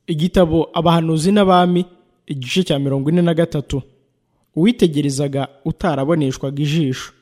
igitabo abahanuzi n'abami igice cya mirongo ine na gatatu uwitegerezaga utaraboneshwaga ijisho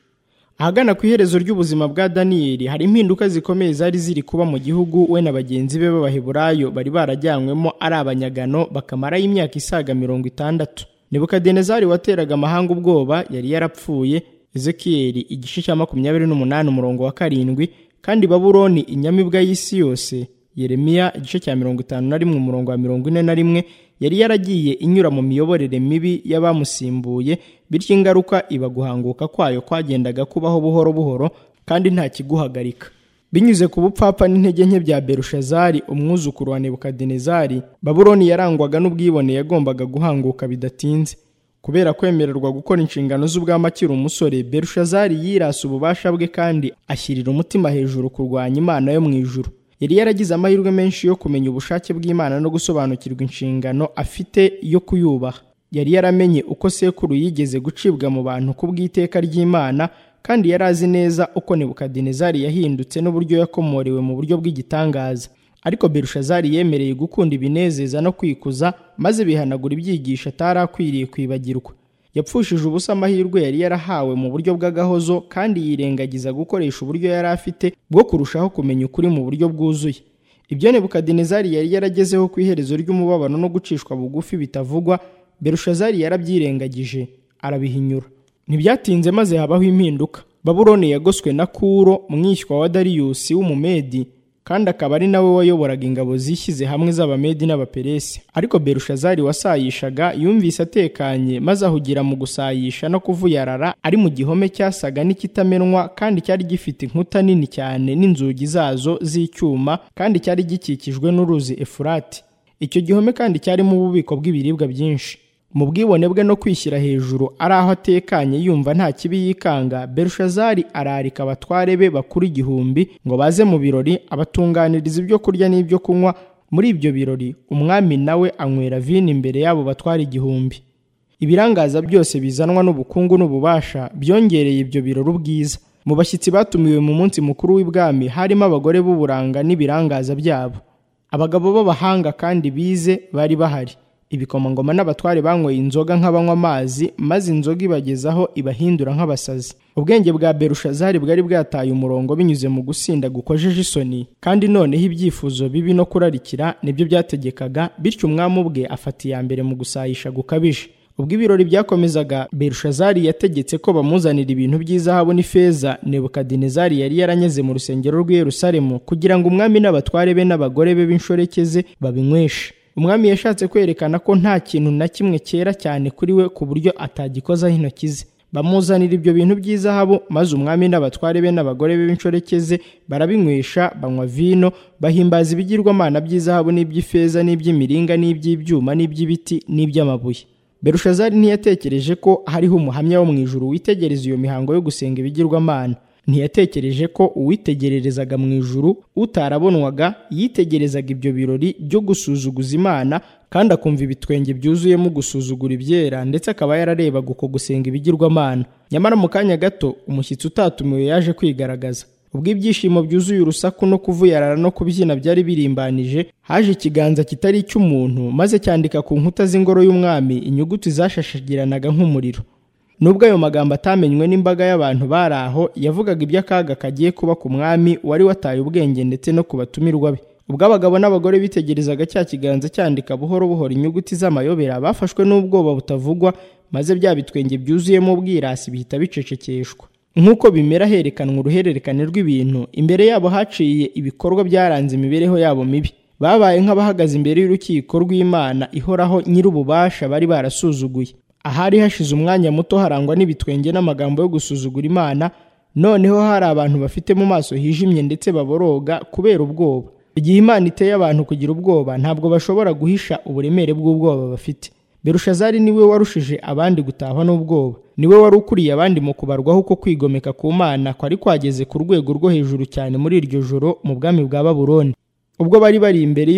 ahagana ku iherezo ry'ubuzima bwa daniyeli hari impinduka zikomeye zari ziri kuba mu gihugu we na bagenzi be b'abaheburayo bari barajyanywemo ari abanyagano bakamarayo imyaka isaga mirongo itandatu nebukadinezari wateraga amahanga ubwoba yari yarapfuye ezekiyeli igice cya makumyabiri n'umunani umurongo wa karindwi kandi baburoni inyamibwa y'isi yose yeremiya igice cya mirongo itanu na rimwe umurongo wa mirongo ine na rimwe yari yaragiye inyura mu miyoborere mibi y'abamusimbuye bityo ingaruka iba guhanguka kwayo kwagendaga kubaho buhoro buhoro kandi nta kiguhagarika binyuze ku bupfapfa n'intege nke bya berushazari umwuzukuru wa nebukadinezari baburoni yarangwaga n'ubwibone yagombaga guhanguka bidatinze kubera kwemererwa gukora inshingano z'ubwami akiri umusore berushazari yirasa ububasha bwe kandi ashyirira umutima hejuru kurwanya imana yo mu ijuru yari yaragize amahirwe menshi yo kumenya ubushake bw'imana no gusobanukirwa inshingano afite yo kuyubaha yari yaramenye uko sekuru yigeze gucibwa mu bantu ku bw'iteka ry'imana kandi yari azi neza uko nebukadinezari yahindutse n'uburyo yakomorewe mu buryo bw'igitangaza ariko berushazari yemereye gukunda ibinezeza no kwikuza maze bihanagura ibyigisho atari akwiriye kwibagirwa yapfushije ubusa amahirwe yari yarahawe mu buryo bw'agahozo kandi yirengagiza gukoresha uburyo yari afite bwo kurushaho kumenya ukuri mu buryo bwuzuye ibyo nebukadinezari yari yaragezeho ku iherezo ry'umubabano no gucishwa bugufi bitavugwa berushazari yarabyirengagije arabihinyura ntibyatinze maze habaho impinduka baburoni yagoswe na kuro mwishywa wa dariyusi w'umumedi kandi akaba ari nawe wayoboraga ingabo zishyize hamwe z'abamedi n'abaperesi ariko berushazari wasayishaga yumvise atekanye maze ahugira mu gusayisha no kuvuyarara ari mu gihome cyasaga n'ikitamenwa kandi cyari gifite inkuta nini cyane n'inzugi zazo z'icyuma kandi cyari gikikijwe n'uruzi efurati icyo gihome kandi cyarimo ububiko bw'ibiribwa byinshi mu bwibone bwe no kwishyira hejuru ari aho atekanye yumva nta kibi yikanga berushazari ararika abatware be bakuru igihumbi ngo baze mu birori abatunganiriza ibyo kurya n'ibyo kunywa muri ibyo birori umwami nawe anywera vino imbere y'abo batwara igihumbi ibirangaza byose bizanwa n'ubukungu n'ububasha byongereye ibyo birori ubwiza mu bashyitsi batumiwe mu munsi mukuru w'ibwami harimo abagore b'uburanga n'ibirangaza byabo abagabo b'abahanga kandi bize bari bahari ibikomangoma n'abatware banyweye inzoga nk'abanywa amazi maze inzoga ibagezaho ibahindura nk'abasazi ubwenge bwa berushazari bwari bwataye umurongo binyuze mu gusinda gukojeje isoni kandi noneho ibyifuzo bibi no kurarikira nibyo byategekaga bityo umwami ubwe afata iya mbere mu gusayisha gukabije ubwo ibirori byakomezaga berushazari yategetse ko bamuzanira ibintu by'izahabu n'ifeza nebukadinezari yari yaranyeze mu rusengero rw'i yerusalemu kugira ngo umwami n'abatware be n'abagore be b'inshoreke ze babinyweshe umwami yashatse kwerekana ko nta kintu na kimwe cyera cyane kuri we ku buryo atagikozaho intoki ze bamuzanira ibyo bintu by'izahabu maze umwami n'abatware be n'abagore be b'inshoreke ze barabinywesha banywa vino bahimbaza ibigirwamana by'izahabu n'iby'ifeza n'iby'imiringa n'iby'ibyuma n'iby'ibiti n'iby'amabuye berushazari ntiyatekereje ko hariho umuhamya wo mu ijuru witegereza iyo mihango yo gusenga ibigirwamana ntiyatekereje ko uwitegererezaga mu ijuru utarabonwaga yitegerezaga ibyo birori byo gusuzuguza imana kandi akumva ibitwenge byuzuyemo gusuzugura ibyera ndetse akaba yararebaga uko gusenga ibigirwamana nyamara mu kanya gato umushyitsi utatumiwe yaje kwigaragaza ubwo ibyishimo byuzuye urusaku no kuvuyarara no kubyina byari birimbanije haje ikiganza kitari icy'umuntu maze cyandika ku nkuta z'ingoro y'umwami inyuguti zashashagiranaga nk'umuriro nubwo ayo magambo atamenywe n'imbaga y'abantu bari aho yavugaga iby'akaga kagiye kuba ku mwami wari wataye ubwenge ndetse no ku batumirwa be ubwo abagabo n'abagore bitegerezaga cya kiganza cyandika buhoro buhoro inyuguti z'amayobera bafashwe n'ubwoba butavugwa maze bya bitwenge byuzuyemo ubwirasi bihita bicecekeshwa nk'uko bimera herekanwa uruhererekane rw'ibintu imbere yabo haciye ibikorwa byaranze imibereho yabo mibi babaye nk'abahagaze imbere y'urukiko rw'imana ihoraho nyir'ububasha bari barasuzuguye ahari hashize umwanya muto harangwa n'ibitwenge n'amagambo yo gusuzugura imana noneho hari abantu bafite mu maso hijimye ndetse baboroga kubera ubwoba igihe imana iteye abantu kugira ubwoba ntabwo bashobora guhisha uburemere bw'ubwoba bafite berushazari niwe warushije abandi gutahwa n'ubwoba niwe wari ukuriye abandi mu kubarwaho uko kwigomeka ku mana kwari kwageze ku rwego rwo hejuru cyane muri iryo joro mu bwami bwa baburoni ubwo bari bari imbere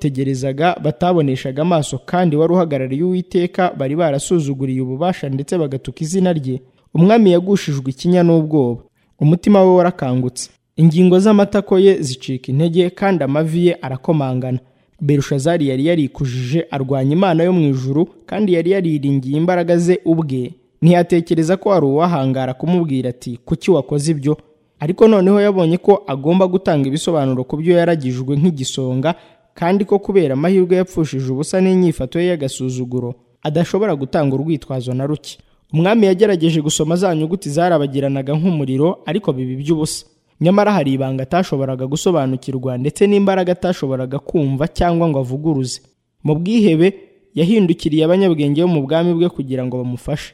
y'uwabitegerezaga bataboneshaga amaso kandi wari uhagarariye uwiteka bari barasuzuguriye ububasha ndetse bagatuka izina rye umwami yagushijwe ikinya n'ubwoba umutima we warakangutse ingingo z'amatako ye zicika intege kandi amavi ye arakomangana berushazari yari yarikujije arwanya imana yo mu ijuru kandi yari yariringiye imbaraga ze ubwe ntiyatekereza ko hari uwahangara kumubwira ati kuki wakoze ibyo ariko noneho yabonye ko agomba gutanga ibisobanuro ku byo yaragijwe nk'igisonga kandi ko kubera amahirwe yapfushije ubusa n'inyifato ye y'agasuzuguro adashobora gutanga urwitwazo na ruke umwami yagerageje gusoma za nyuguti zarabagiranaga nk'umuriro ariko biba iby'ubusa nyamara hari ibanga atashoboraga gusobanukirwa ndetse n'imbaraga atashoboraga kumva cyangwa ngo avuguruze mu bwihebe yahindukiriye abanyabwenge bo mu bwami bwe kugira ngo bamufashe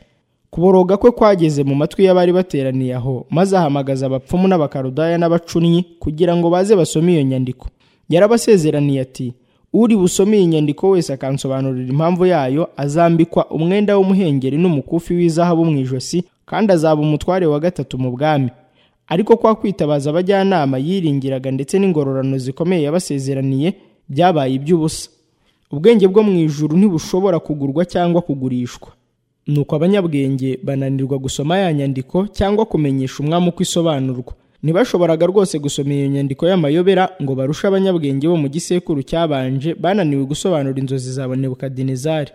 kuboroga kwe kwageze mu matwi y'abari bateraniye aho maze ahamagaza abapfumu n'abakarudaya n'abacunnyi kugira ngo baze basome iyo nyandiko yarabasezeraniye ati uri busome iyi nyandiko wese akansobanurira impamvu yayo azambikwa umwenda w'umuhengeri n'umukufi w'izahabu mu ijosi kandi azaba umutware wa gatatu mu bwami ariko kwa kwitabaza abajyanama yiringiraga ndetse n'ingororano zikomeye yabasezeraniye byabaye iby'ubusa ubwenge bwo mu ijuru ntibushobora kugurwa cyangwa kugurishwa nuko abanyabwenge bananirwa gusoma ya nyandiko cyangwa kumenyesha umwami uko isobanurwa ntibashoboraga rwose gusoma iyo nyandiko y'amayobera ngo barushe abanyabwenge bo mu gisekuru cyabanje bananiwe gusobanura inzozi za nebukadinezari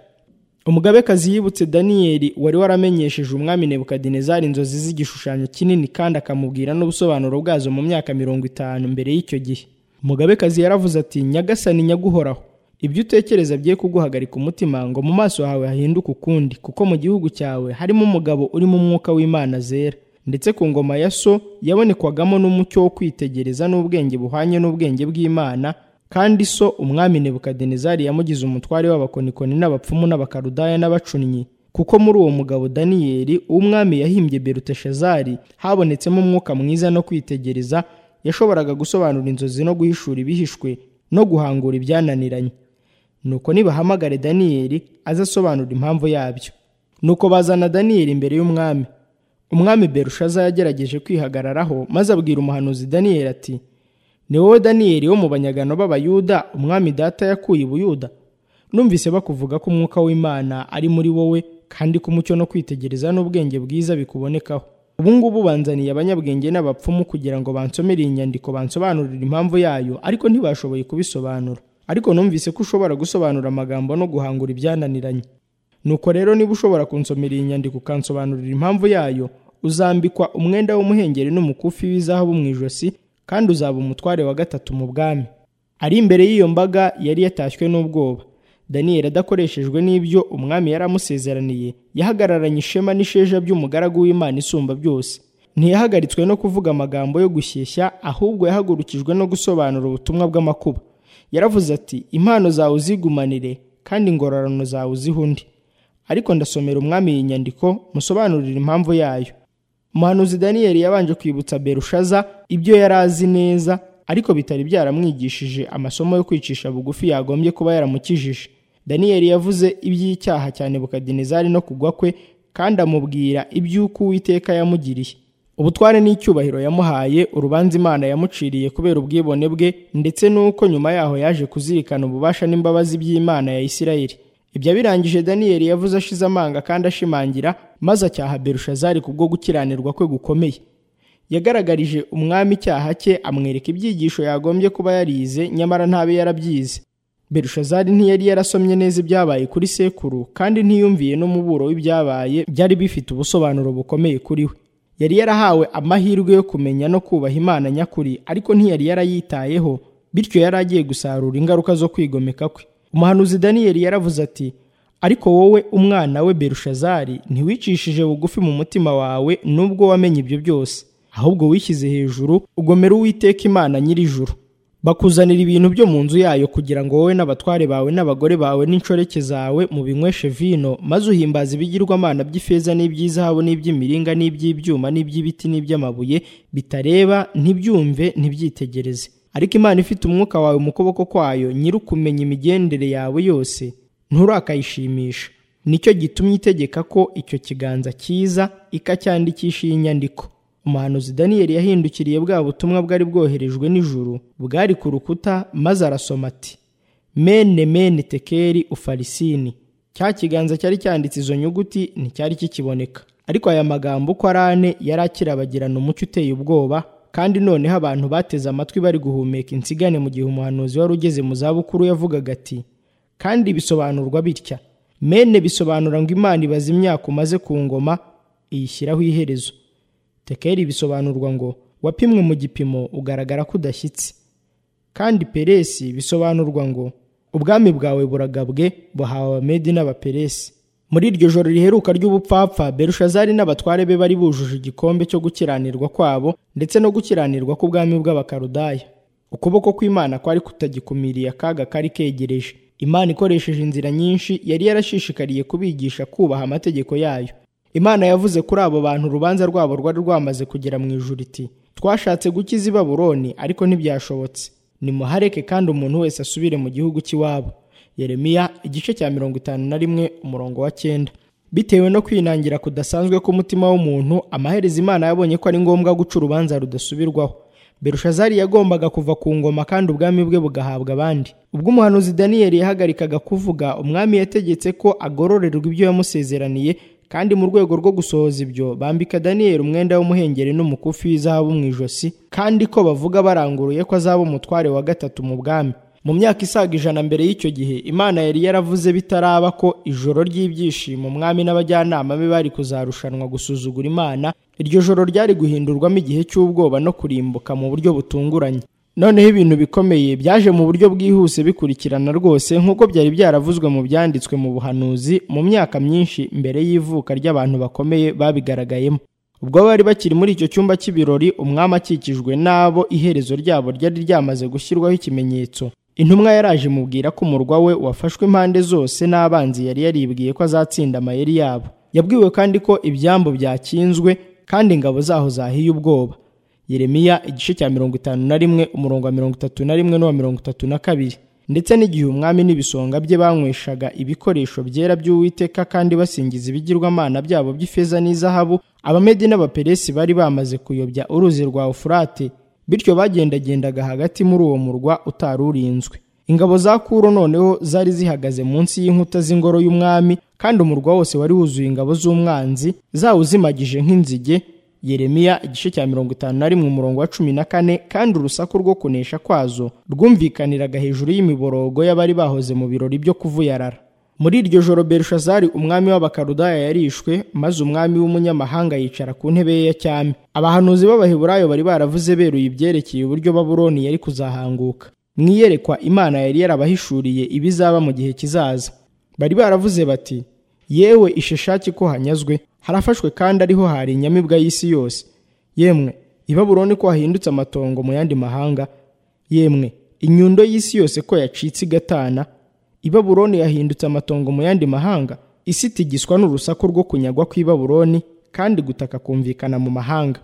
umugabekazi yibutse daniyeli wari waramenyesheje umwami nebukadinezari inzozi z'igishushanyo kinini kandi akamubwira n'ubusobanuro bwazo mu myaka mirongo itanu mbere y'icyo gihe umugabekazi yaravuze ati nyagasani nyaguhoraho ibyo utekereza bye kuguhagarika umutima ngo mu maso hawe hahinduke ukundi kuko mu gihugu cyawe harimo umugabo urimo umwuka w'imana zera ndetse ku ngoma ya so yabonekwagamo n'umucyo wo kwitegereza n'ubwenge buhwanye n'ubwenge bw'imana kandi so umwami nebukadinezari yamugize umutware w'abakonikoni n'abapfumu n'abakarudaya n'abacunnyi kuko muri uwo mugabo daniyeli umwami yahimbye beruteshazari habonetsemo umwuka mwiza no kwitegereza yashoboraga gusobanura inzozi no guhishura ibihishwe no guhangura ibyananiranye nuko nibahamagare daniyeli azasobanura impamvu yabyo nuko bazana daniyeli imbere y'umwami umwami berushaza yagerageje kwihagararaho maze abwira umuhanuzi daniyeli ati ni wowe daniyeli wo mu banyagano b'abayuda umwami data yakuye ubuyuda numvise bakuvuga ko umwuka w'imana ari muri wowe kandi ko umucyo no kwitegereza n'ubwenge bwiza bikubonekaho ubu ngubu banzaniye abanyabwenge n'abapfumu kugira ngo bansomere iyi nyandiko bansobanurire impamvu yayo ariko ntibashoboye kubisobanura ariko numvise ko ushobora gusobanura amagambo no guhangura ibyananiranye nuko rero niba ushobora kunsomera iyi nyandiko ukansobanurira impamvu yayo uzambikwa umwenda w'umuhengeri n'umukufi w'izahabu mu ijosi kandi uzaba umutware wa gatatu mu bwami ari imbere y'iyo mbaga yari yatashywe n'ubwoba daniyeli adakoreshejwe n'ibyo umwami yari amusezeraniye yahagararanye ishema n'isheja by'umugaragu w'imana isumba byose ntiyahagaritswe no kuvuga amagambo yo gushyeshya ahubwo yahagurukijwe no gusobanura ubutumwa bw'amakuba yaravuze ati impano zawe uzigumanire kandi ingororano zawe uzihe undi ariko ndasomera umwami iyi nyandiko musobanurira impamvu yayo umuhanuzi daniyeli yabanje kwibutsa berushaza ibyo yari azi neza ariko bitari byaramwigishije amasomo yo kwicisha bugufi yagombye kuba yaramukijije daniyeli yavuze iby'icyaha cyane bukadinezari no kugwa kwe kandi amubwira iby'uko uwiteka yamugiriye ubutware n'icyubahiro yamuhaye urubanza imana yamuciriye kubera ubwibone bwe ndetse n'uko nyuma yaho yaje kuzirikana ububasha n'imbabazi by'imana ya isirayeli ibyo abirangije daniyeli yavuze ashize amanga kandi ashimangira maze acyaha berushazari kubwo gukiranirwa kwe gukomeye yagaragarije umwami icyaha cye amwereka ibyigisho yagombye kuba yarize nyamara ntabe yarabyize berushazari ntiyari yarasomye neza ibyabaye kuri sekuru kandi ntiyumviye n'umuburo w'ibyabaye byari bifite ubusobanuro bukomeye kuri we yari yarahawe amahirwe yo kumenya no kubaha imana nyakuri ariko ntiyari yarayitayeho bityo yari agiye gusarura ingaruka zo kwigomeka kwe umuhanuzi daniyeli yaravuze ati ariko wowe umwana we berushazari ntiwicishije bugufi mu mutima wawe nubwo wamenye ibyo byose ahubwo wishyize hejuru ugomera uwiteka imana nyir'ijuru bakuzanira ibintu byo mu nzu yayo kugira ngo wowe n'abatware bawe n'abagore bawe n'inshoreke zawe mubinyweshe vino maze uhimbaza ibigirwamana by'ifeza n'iby'izahabu n'iby'imiringa n'iby'ibyuma n'iby'ibiti n'iby'amabuye bitareba ntibyumve ntibyitegereze ariko imana ifite umwuka wawe mu kuboko kwayo nyir'ukumenya imigendere yawe yose nturakayishimisha nicyo gitumye itegeka ko icyo kiganza cyiza ikacyandikisha iyi nyandiko umuhanuzi daniyeli yahindukiriye bwa butumwa bwari bwoherejwe n'ijuru bwari ku rukuta maze arasoma ati mene mene tekeri ufarisini cya kiganza cyari cyanditse izo nyuguti nticyari kikiboneka ariko aya magambo uko ari ane yari akirabagirana umucyo uteye ubwoba kandi noneho abantu bateze amatwi bari guhumeka insigane mu gihe umuhanuzi wari ugeze mu zabukuru yavugaga ati kandi bisobanurwa bitya mene bisobanura ngo imana ibaza imyaka umaze ku ngoma iyishyiraho iherezo tekeri bisobanurwa ngo wapimwe mu gipimo ugaragara ko udashyitse kandi peresi bisobanurwa ngo ubwami bwawe buragabwe buhawe abamedi n'abaperesi muri iryo joro riheruka ry'ubupfapfa berushazari n'abatware be bari bujuje igikombe cyo gukiranirwa kwabo ndetse no gukiranirwa k'ubwami bw'abakarudaya ukuboko kw'imana kwari kutagikumiriye akaga kari kegereje imana ikoresheje inzira nyinshi yari yarashishikariye kubigisha kubaha amategeko yayo imana yavuze kuri abo bantu urubanza rwabo rwari rwamaze kugera mu ijuru iti twashatse gukiza i baburoni ariko ntibyashobotse nimuhareke kandi umuntu wese asubire mu gihugu cy'iwabo yeremiya igice cya mirongo itanu na rimwe umurongo wa cyenda bitewe no kwinangira kudasanzwe k'umutima w'umuntu amaherezo imana yabonye ko ari ngombwa guca urubanza rudasubirwaho berushazari yagombaga kuva ku ngoma kandi ubwami bwe bugahabwa abandi ubwo umuhanuzi daniyeli yahagarikaga kuvuga umwami yategetse ko agororerwa ibyo yamusezeraniye kandi mu rwego rwo gusohoza ibyo bambika daniyeli umwenda w'umuhengeri n'umukufi w'izahabu mu ijosi kandi ko bavuga baranguruye ko azaba umutware wa gatatu mu bwami mu myaka isaga ijana mbere y'icyo gihe imana yari yaravuze bitaraba ko ijoro ry'ibyishimo umwami n'abajyanama be bari kuzarushanwa gusuzugura imana iryo joro ryari guhindurwamo igihe cy'ubwoba no kurimbuka mu buryo butunguranye noneho ibintu bikomeye byaje mu buryo bwihuse bikurikirana rwose nk'uko byari byaravuzwe mu byanditswe mu buhanuzi mu myaka myinshi mbere y'ivuka ry'abantu bakomeye babigaragayemo ubwo bari bakiri muri icyo cyumba cy'ibirori umwami akikijwe n'abo iherezo ryabo ryari ryamaze gushyirwaho ikimenyetso intumwa yaraje imubwira ko umurwa we wafashwe impande zose n'abanzi yari yaribwiye ko azatsinda amayeri yabo yabwiwe kandi ko ibyambu byakinzwe kandi ingabo zaho zahiye ubwoba yeremiya igice cya mirongo itanu na rimwe umurongo wa mirongo itatu na rimwe n'uwa mirongo itatu na kabiri ndetse n'igihe umwami n'ibisonga bye banyweshaga ibikoresho byera by'uwiteka kandi basingiza ibigirwamana byabo by'ifeza n'izahabu abamedi n'abaperesi bari bamaze kuyobya uruzi rwa ufurate bityo bagendagendaga hagati muri uwo murwa utari urinzwe ingabo za kuro noneho zari zihagaze munsi y'inkuta z'ingoro y'umwami kandi umurwa wose wari wuzuye ingabo z'umwanzi zawuzimagije nk'inzige yeremiya igice cya mirongo itanu na rimwe umurongo wa cumi na kane kandi urusaku rwo kunesha kwazo rwumvikaniraga hejuru y'imiborogo y'abari bahoze mu birori byo kuvuyarara muri iryo joro berushazari umwami w'abakarudaya yarishwe maze umwami w'umunyamahanga yicara ku ntebe ye ya cyami abahanuzi b'abaheburayo bari baravuze beruye ibyerekeye uburyo baburoni yari kuzahanguka mu iyerekwa imana yari yarabahishuriye ibizaba mu gihe kizaza bari baravuze bati yewe isheshaki ko hanyazwe harafashwe kandi ariho hari inyamibwa y'isi yose yemwe ibaburoni ko hahindutse amatongo mu yandi mahanga yemwe inyundo y'isi yose ko yacitse igatana ibaburoni yahindutse amatongo mu yandi mahanga isi itigiswa n'urusaku rwo kunyagwa kw'ibaburoni kandi gutaka kumvikana mu mahanga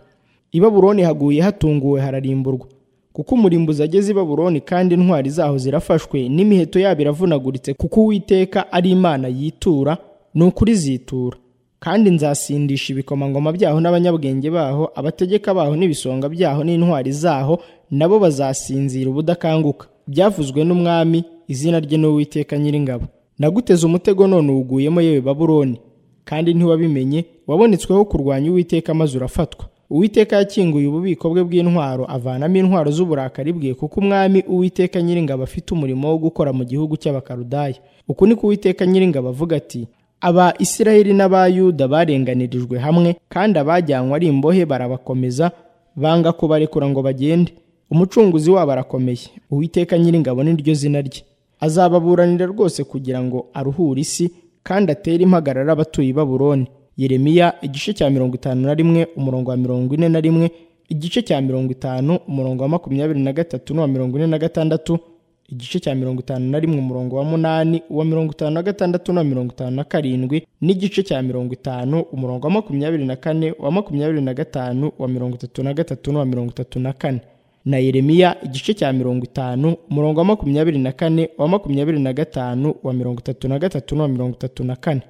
ibaburoni haguye hatunguwe hararimburwa kuko umurimbuzi ageze i baburoni kandi intwari zaho zirafashwe n'imiheto yabo iravunaguritse kuko uwiteka ari imana yitura ni ukuri zitura kandi nzasindisha ibikomangoma byaho n'abanyabwenge baho abategeka baho n'ibisonga byaho n'intwari zaho nabo bazasinzira ubudakanguka byavuzwe n'umwami izina rye n'uwiteka nyiringabo naguteze umutego none uwuguyemo yewe baburoni kandi ntiwabimenye wabonetsweho kurwanya uwiteka maze urafatwa uwiteka yakinguye ububiko bwe bw'intwaro avanamo intwaro z'uburakari bwe kuko umwami uwiteka nyiringabo afite umurimo wo gukora mu gihugu cy'abakarudaya uku ni ko uwiteka nyiringabo avuga ati aba isiraheli n'abayuda barenganirijwe hamwe kandi abajyanywe ari imbohe barabakomeza banga kubarekura ngo bagende umucunguzi wabo arakomeye uwiteka nyiringabo niryo zina rye azababuranira rwose kugira ngo aruhure isi kandi atere impagarara abatuye i baburoni yeremiya igice cya mirongo itanu na rimwe umurongo wa mirongo ine na rimwe igice cya mirongo itanu umurongo wa makumyabiri na gatatu n'uwa mirongo ine na gatandatu igice cya mirongo itanu na rimwe umurongo wa munani uwa mirongo itanu na gatandatu na mirongo itanu na karindwi n'igice cya mirongo itanu umurongo wa makumyabiri na kane uwa makumyabiri na gatanu uwa mirongo itatu na gatatu n'uwa mirongo itatu na kane na yeremiya igice cya mirongo itanu umurongo wa makumyabiri na kane uwa makumyabiri na gatanu uwa mirongo itatu na gatatu n'uwa mirongo itatu na kane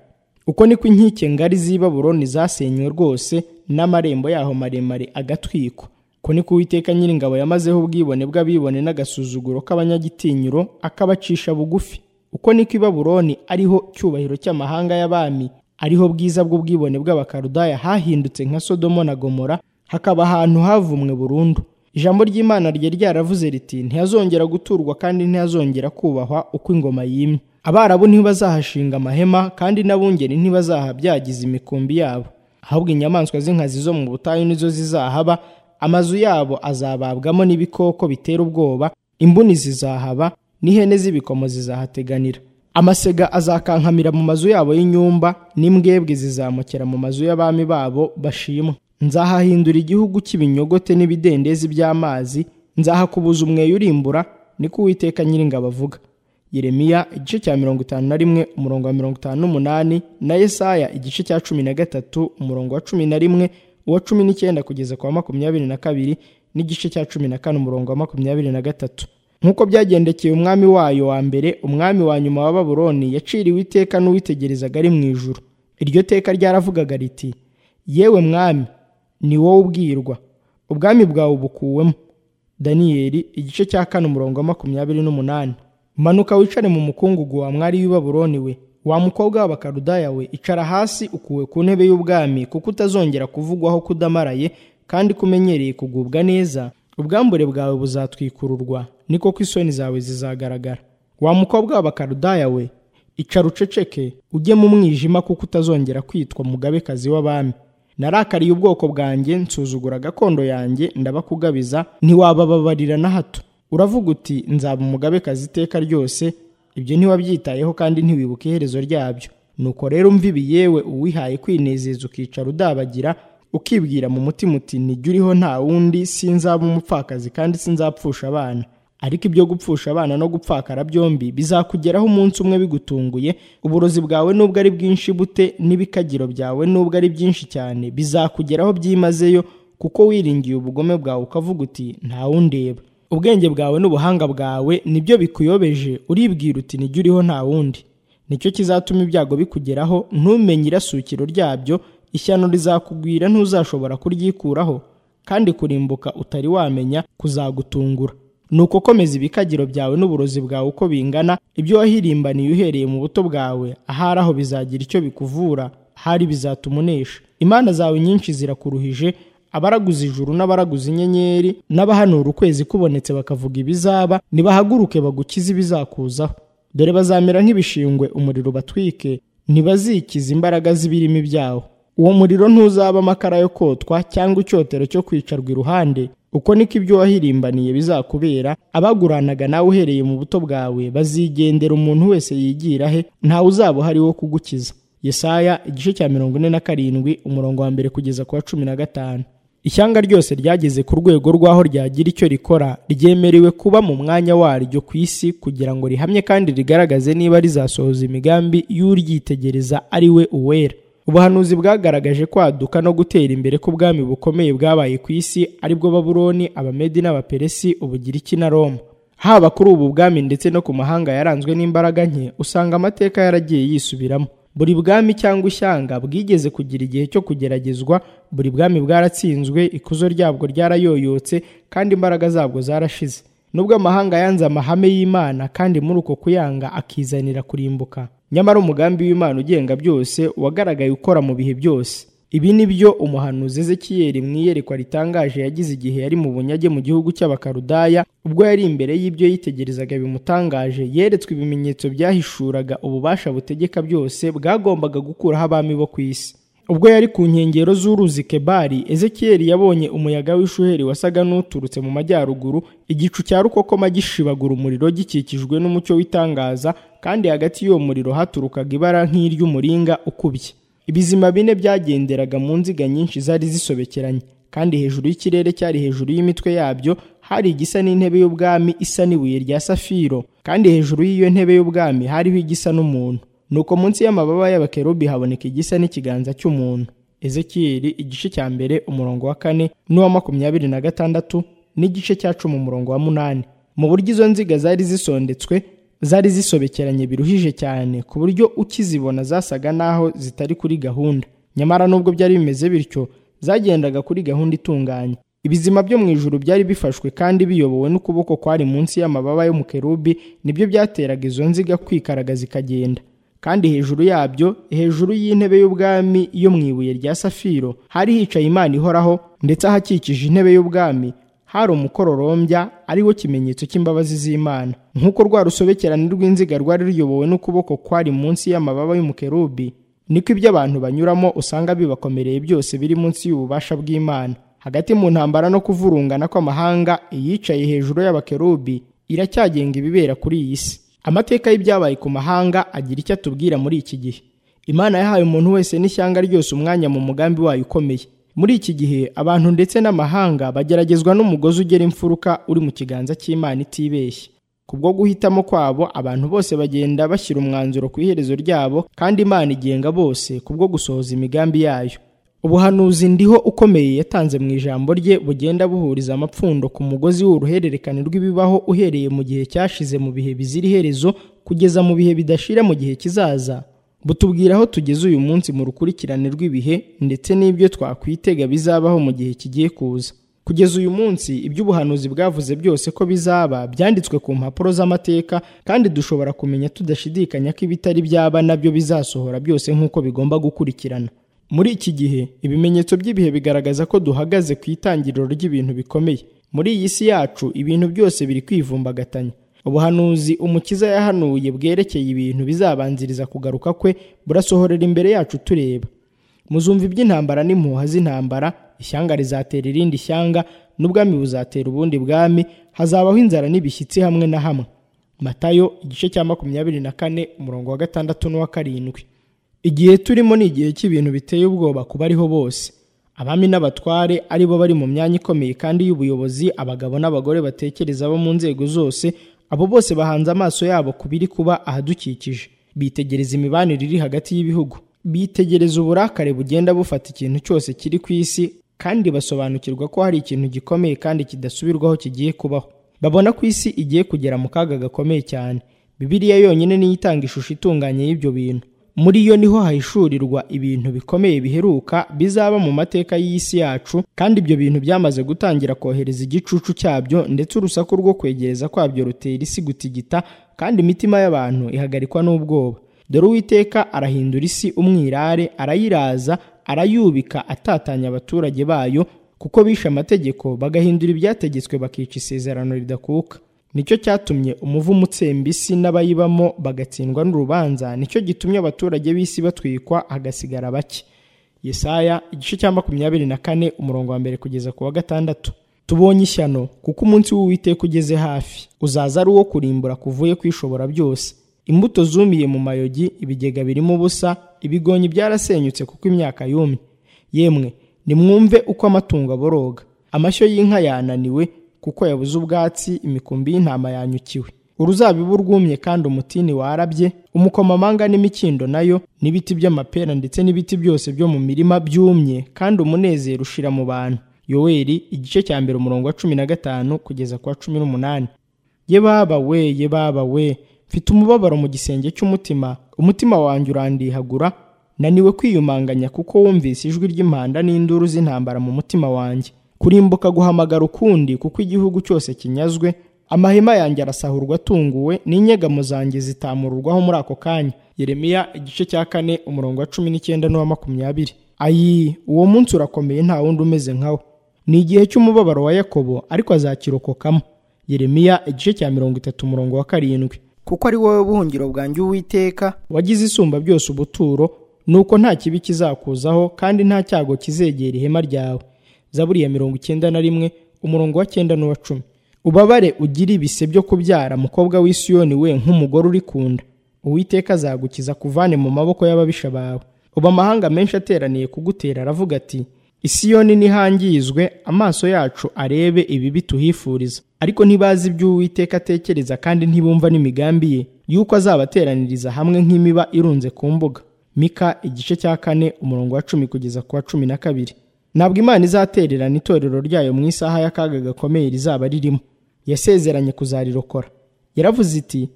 uko niko inkike ngari z'i baburoni zasenywe rwose n'amarembo yaho maremare agatwikwa ko ni ko uwiteka nyiringabo yamazeho ubwibone bw'abibone n'agasuzuguro k'abanyagitinyiro akabacisha bugufi uko niko i baburoni ariho cyubahiro cy'amahanga y'abami ariho bwiza bw'ubwibone bw'abakarudaya hahindutse nka sodomo na gomora hakaba ahantu havumwe burundu ijambo ry'imana ryari ryaravuze riti ntihazongera guturwa kandi ntihazongera kubahwa uko ingoma yimye abarabu ntibazahashinga amahema kandi n'abungeri ntibazahabyagiza imikumbi yabo ahubwo inyamaswa z'inkazi zo mu butayu nizo zizahaba amazu yabo azababwamo n'ibikoko bitera ubwoba imbuni zizahaba n'ihene z'ibikomo zizahateganira amasega azakankamira mu mazu yabo y'inyumba n'imbwebwe zizamukera mu mazu y'abami babo bashimwa nzahahindura igihugu cy'ibinyogote n'ibidendezi by'amazi nzahakubuza umweyo urimbura niko uwiteka nyiringabo avuga yeremiya igice cya mirongo itanu na rimwe umurongo wa mirongo itanu n'umunani na yesaya igice cya cumi na gatatu umurongo wa cumi na rimwe uwa cumi n'icyenda kugeza ku wa makumyabiri na kabiri n'igice cya cumi na kane umurongo wa makumyabiri na gatatu nk'uko byagendekeye umwami wayo wa mbere umwami wa nyuma wa baburoni yaciriwe iteka n'uwitegerezaga ari mu ijuru iryo teka ryaravugaga riti yewe mwami ni wowe ubwirwa ubwami bwawe ubukuwemo daniyeli igice cya kane umurongo wa makumyabiri n'umunani manuka wicare mu mukungugu wa mwari w'i baburoni we wa mukobwa w'abakarudaya we icara hasi ukuwe ku ntebe y'ubwami kuko utazongera kuvugwaho kudamaraye kandi kumenyereye kugubwa neza ubwambure bwawe buzatwikururwa niko ko isoni zawe zizagaragara wa mukobwa w'abakarudaya we icara uceceke ujye mu mwijima kuko utazongera kwitwa mugabekazi w'abami narakariye ubwoko bwanjye nsuzugura gakondo yanjye ndabakugabiza ntiwabababarira na hato uravuga uti nzaba umugabekazi iteka ryose ibyo ntiwabyitayeho kandi ntiwibuka iherezo ryabyo nuko rero umvibi yewe uwihaye kwinezeza ukicara udabagira ukibwira mu mutima uti nijya uriho nta wundi sinzaba umupfakazi kandi sinzapfusha abana ariko ibyo gupfusha abana no gupfakara byombi bizakugeraho umunsi umwe bigutunguye uburozi bwawe nubwo ari bwinshi bute n'ibikagiro byawe nubwo ari byinshi cyane bizakugeraho byimazeyo kuko wiringiye ubugome bwawe ukavuga uti ntawundeba ubwenge bwawe n'ubuhanga bwawe nibyo bikuyobeje uribwira uti nijya uriho nta wundi nicyo kizatuma ibyago bikugeraho ntumenye irasukiro ryabyo ishyano rizakugwira ntuzashobora kuryikuraho kandi kurimbuka utari wamenya kuzagutungura ni uko komeza ibikagiro byawe n'uburozi bwawe uko bingana ibyo wahirimbaniye uhereye mu buto bwawe ahari aho bizagira icyo bikuvura ahari bizatuma unesha imana zawe nyinshi zirakuruhije abaraguza ijuru n'abaraguza inyenyeri n'abahanura ukwezi kubonetse bakavuga ibizaba nibahaguruke bagukize ibizakuzaho dore bazamera nk'ibishingwe umuriro batwike ntibazikiza imbaraga z'ibirimi byawo uwo muriro ntuzaba amakara yo kotwa cyangwa icyotero cyo kwicarwa iruhande uko niko ibyo wahirimbaniye bizakubera abaguranaga nawe uhereye mu buto bwawe bazigendera umuntu wese yigira he ntawe uzaba uhari wo kugukiza yesaya igice cya mirongo ine na karindwi umurongo wa mbere kugeza ku wa cumi na gatanu ishyanga ryose ryageze ku rwego rw'aho ryagira icyo rikora ryemerewe kuba mu mwanya waryo ku isi kugira ngo rihamye kandi rigaragaze niba rizasohoza imigambi y'uryitegereza ari we uwera ubuhanuzi bwagaragaje kwaduka no gutera imbere k'ubwami bukomeye bwabaye ku isi aribwo babuloni abamedi n'abaperesi ubugiriki na roma haba kuri ubu bwami ndetse no ku mahanga yaranzwe n'imbaraga nke usanga amateka yaragiye yisubiramo buri bwami cyangwa ishyanga bwigeze kugira igihe cyo kugeragezwa buri bwami bwaratsinzwe ikuzo ryabwo ryarayoyotse kandi imbaraga zabwo zarashize nubwo amahanga yanze amahame y'imana kandi muri uko kuyanga akizanira kurimbuka nyamara umugambi w'imana ugenga byose wagaragaye ukora mu bihe byose ibi ni byo umuhanuzi ezekiyeri mu iyerekwa ritangaje yagize igihe yari mu bunyage mu gihugu cy'abakarudaya ubwo yari imbere y'ibyo yitegerezaga bimutangaje yeretswe ibimenyetso byahishuraga ububasha butegeka byose bwagombaga gukuraho abami bo ku isi ubwo yari ku nkengero z'uruzi kebari ezekiyeri yabonye umuyaga w'ishuheri wasaga n'uturutse mu majyaruguru igicu cya rukokoma gishibagura umuriro gikikijwe n'umucyo w'itangaza kandi hagati y'uwo muriro haturukaga ibara nk'iry'umuringa ukubye ibizima bine byagenderaga mu nziga nyinshi zari zisobekeranye kandi hejuru y'ikirere cyari hejuru y'imitwe yabyo hari igisa n'intebe y'ubwami isa n'ibuye rya safiro kandi hejuru y'iyo ntebe y'ubwami hariho igisa n'umuntu nuko munsi y'amababa y'abakerubi haboneka igisa n'ikiganza cy'umuntu ezekiyeli igice cya mbere umurongo wa kane n'uwa makumyabiri na gatandatu n'igice cya cumi umurongo wa munani mu buryo izo nziga zari zisondetswe zari zisobekeranye biruhije cyane ku buryo ukizibona zasaga n'aho zitari kuri gahunda nyamara nubwo byari bimeze bityo zagendaga kuri gahunda itunganye ibizima byo mu ijuru byari bifashwe kandi biyobowe n'ukuboko kwari munsi y'amababa y'umukerubi nibyo byateraga izo nziga kwikaragaza ikagenda kandi hejuru yabyo hejuru y'intebe y'ubwami yo mu ibuye rya safiro hari hicaye imana ihoraho ndetse ahakikije intebe y'ubwami hari umukororombya ari wo kimenyetso cy'imbabazi z'imana nk'uko rwa rusobekerane rw'inziga rwari ruyobowe n'ukuboko kwari munsi y'amababa y'umukerubi niko ibyo abantu banyuramo usanga bibakomereye byose biri munsi y'ububasha bw'imana hagati mu ntambara no kuvurungana kw'amahanga iyicaye hejuru y'abakerubi iracyagenga ibibera kuri iyi si amateka y'ibyabaye ku mahanga agira icyo atubwira muri iki gihe imana yahaye umuntu wese n'ishyanga ryose umwanya mu mugambi wayo ukomeye muri iki gihe abantu ndetse n'amahanga bageragezwa n'umugozi ugera imfuruka uri mu kiganza cy'imana itibeshye kubwo guhitamo kwabo abantu bose bagenda bashyira umwanzuro ku iherezo ryabo kandi imana igenga bose kubwo gusohoza imigambi yayo ubuhanuzi ndiho ukomeye yatanze mu ijambo rye bugenda buhuriza amapfundo ku mugozi w'uruhererekane rw'ibibaho uhereye mu gihe cyashize mu bihe bizira iherezo kugeza mu bihe bidashira mu gihe kizaza butubwira aho tugeze uyu munsi mu rukurikirane rw'ibihe ndetse n'ibyo twakwitega bizabaho mu gihe kigiye kuza kugeza uyu munsi iby'ubuhanuzi bwavuze byose ko bizaba byanditswe ku mpapuro z'amateka kandi dushobora kumenya tudashidikanya ko ibitari byaba nabyo bizasohora byose nk'uko bigomba gukurikirana muri iki gihe ibimenyetso by'ibihe bigaragaza ko duhagaze ku itangiriro ry'ibintu bikomeye muri iyi si yacu ibintu byose biri kwivumbagatanya ubuhanuzi umukiza yahanuye bwerekeye ibintu bizabanziriza kugaruka kwe burasohorera imbere yacu tureba muzumva iby'intambara n'impuha z'intambara ishyanga rizatera irindi shyanga n'ubwami buzatera ubundi bwami hazabaho inzara n'ibishyitsi hamwe na hamwe matayo igice cya makumyabiri na kane umurongo wa gatandatu n'uwa karindwi igihe turimo ni igihe cy'ibintu biteye ubwoba ku bariho bose abami n'abatware ari bo bari mu myanya ikomeye kandi y'ubuyobozi abagabo n'abagore batekereza bo mu nzego zose abo bose bahanze amaso yabo ku biri kuba ahadukikije bitegereza imibanire iri hagati y'ibihugu bitegereza uburakare bugenda bufata ikintu cyose kiri ku isi kandi basobanukirwa ko hari ikintu gikomeye kandi kidasubirwaho kigiye kubaho babona ko isi igiye kugera mu kaga gakomeye cyane bibiliya yonyine niyo itanga ishusho itunganye y'ibyo bintu muri yo niho hahishurirwa ibintu bikomeye biheruka bizaba mu mateka y'isi yacu kandi ibyo bintu byamaze gutangira kohereza igicucu cyabyo ndetse urusaku rwo kwegereza kwabyo rutera isi gutigita kandi imitima y'abantu ihagarikwa n'ubwoba dore uwiteka arahindura isi umwirare arayiraza arayubika atatanya abaturage bayo kuko bishe amategeko bagahindura ibyategetswe bakica isezerano ridakuka nicyo cyatumye umuvumo utsemba isi n'abayibamo bagatsindwa n'urubanza nicyo gitumye abaturage b'isi batwikwa hagasigara bake yesaya igice cya makumyabiri na kane umurongo wa mbere kugeza ku wa gatandatu tubonye ishyano kuko umunsi w'uwiteka ugeze hafi uzaza ari uwo kurimbura kuvuye kwishobora byose imbuto zumiye mu mayogi ibigega birimo ubusa ibigonyi byarasenyutse kuko imyaka yumye yemwe nimwumve uko amatungo aboroga amashyo y'inka yananiwe kuko yabuze ubwatsi imikumbi y'intama yanyukiwe uruzabibu rwumye kandi umutini warabye umukomamanga n'imikindo nayo n'ibiti by'amapera ndetse n'ibiti byose byo mu mirima byumye kandi umunezero ushira mu bantu yoweri igice cya mbere umurongo wa cumi na gatanu kugeza ku wa cumi n'umunani ye baba we ye baba we mfite umubabaro mu gisenge cy'umutima umutima wanjye urandihagura naniwe kwiyumanganya kuko wumvise ijwi ry'impanda n'induru z'intambara mu mutima wanjye kurimbuka guhamagara ukundi kuko igihugu cyose kinyazwe amahema yanjye arasahurwa atunguwe n'inyegamo zanjye zitamururwaho muri ako kanya yeremiya igice cya kane umurongo wa cumi n'icyenda n'uwa makumyabiri ayi uwo munsi urakomeye nta wundi umeze nkawo ni igihe cy'umubabaro wa yakobo ariko azakirokokamo yeremiya igice cya mirongo itatu umurongo wa karindwi kuko ari wowe buhungiro bwanjye uwiteka wagize isumba byose ubuturo nuko nta kibi kizakuzaho kandi nta cyago kizegera ihema ryawe zaburi ya mirongo icyenda na rimwe umurongo wa cyenda n'uwa cumi ubabare ugire ibise byo kubyara mukobwa w'isiyoni we nk'umugore uri ku nda uwiteka azagukiza kuvane mu maboko y'ababisha bawe ubu amahanga menshi ateraniye kugutera aravuga ati isiyoni nihangizwe amaso yacu arebe ibibi tuhifuriza ariko ntibazi ibyo uwiteka atekereza kandi ntibumva n'imigambi ye y'uko azabateraniriza hamwe nk'imiba irunze ku mbuga mika igice cya kane umurongo wa cumi kugeza ku wa cumi na kabiri ntabwo imana izatererana itorero ryayo mu isaha y'akaga gakomeye rizaba ririmo yasezeranye kuzarirokora yaravuze iti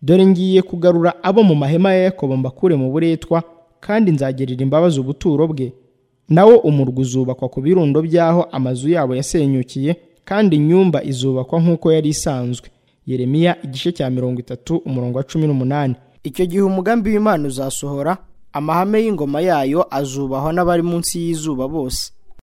dore ngiye kugarura abo mu mahema ya yakobo mbakure mu buretwa kandi nzagerera imbabazi ubuturo bwe nawo umurwa uzubakwa ku birundo by'aho amazu yabo yasenyukiye kandi inyumba izubakwa nk'uko yari isanzwe yeremiya igice cya mirongo itatu umurongo wa cumi n'umunani icyo gihe umugambi w'imana uzasohora amahame y'ingoma yayo azubahwa n'abari munsi y'izuba bose